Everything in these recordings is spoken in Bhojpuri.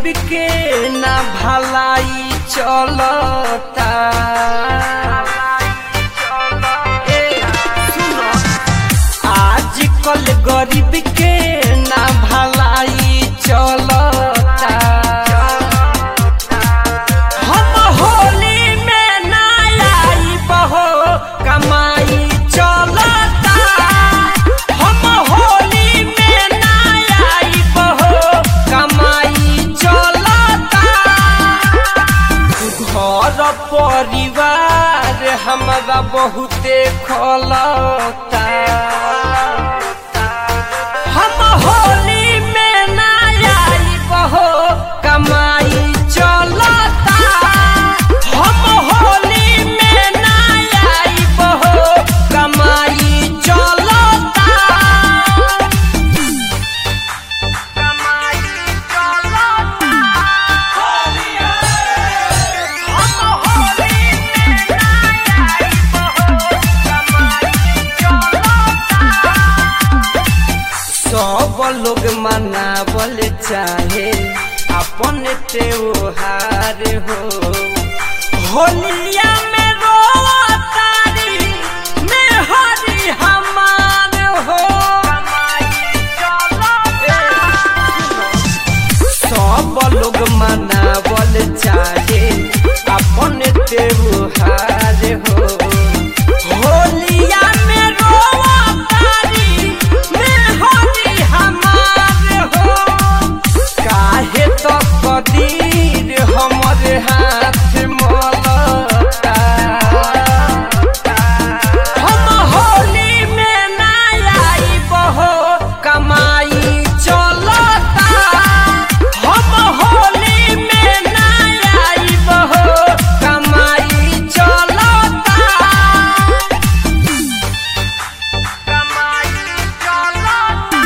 के ना भलाई चलता ए, सुनो, आजकल गरीब के ना भलाई चलता हम होली में ना आई बहो कमाई चलता हम होली में ना आई बहो कमाई चलता घर परिवार हमारा बहुते खोलता हम होली में ना आई बहो कमाई चलता हम होली में ना आई बहो कमाई चलता कमाई चलता सब लोग मनावल चाहे अपन त्योहार हो होलिया में रोतारी में हरी हमार हो सब लोग मनावल चाहे अपन त्योहार हो होलिया में रोतारी में हरी हमार हो काहे तो कदीर हमर हाथ मलता हम होली में ना आई बहो कमाई चलता हम होली में ना आई बहो कमाई चलता कमाई चलता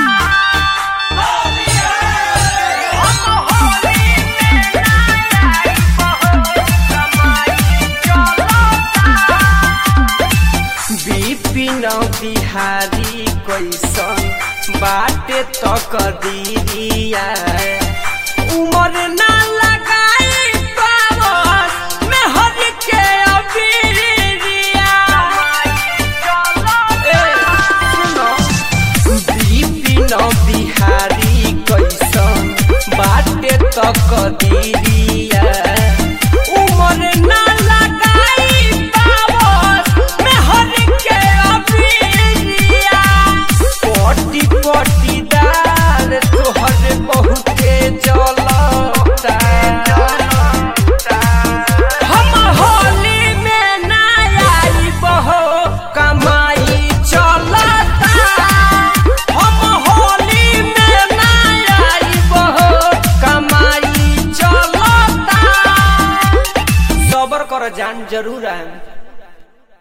विपिन बिहारी कैसन बाटे तक दिया उमर ना लगाई पावन में हर के अबीरिया ए, सुनो, विपिन बिहारी कैसन बाटे तक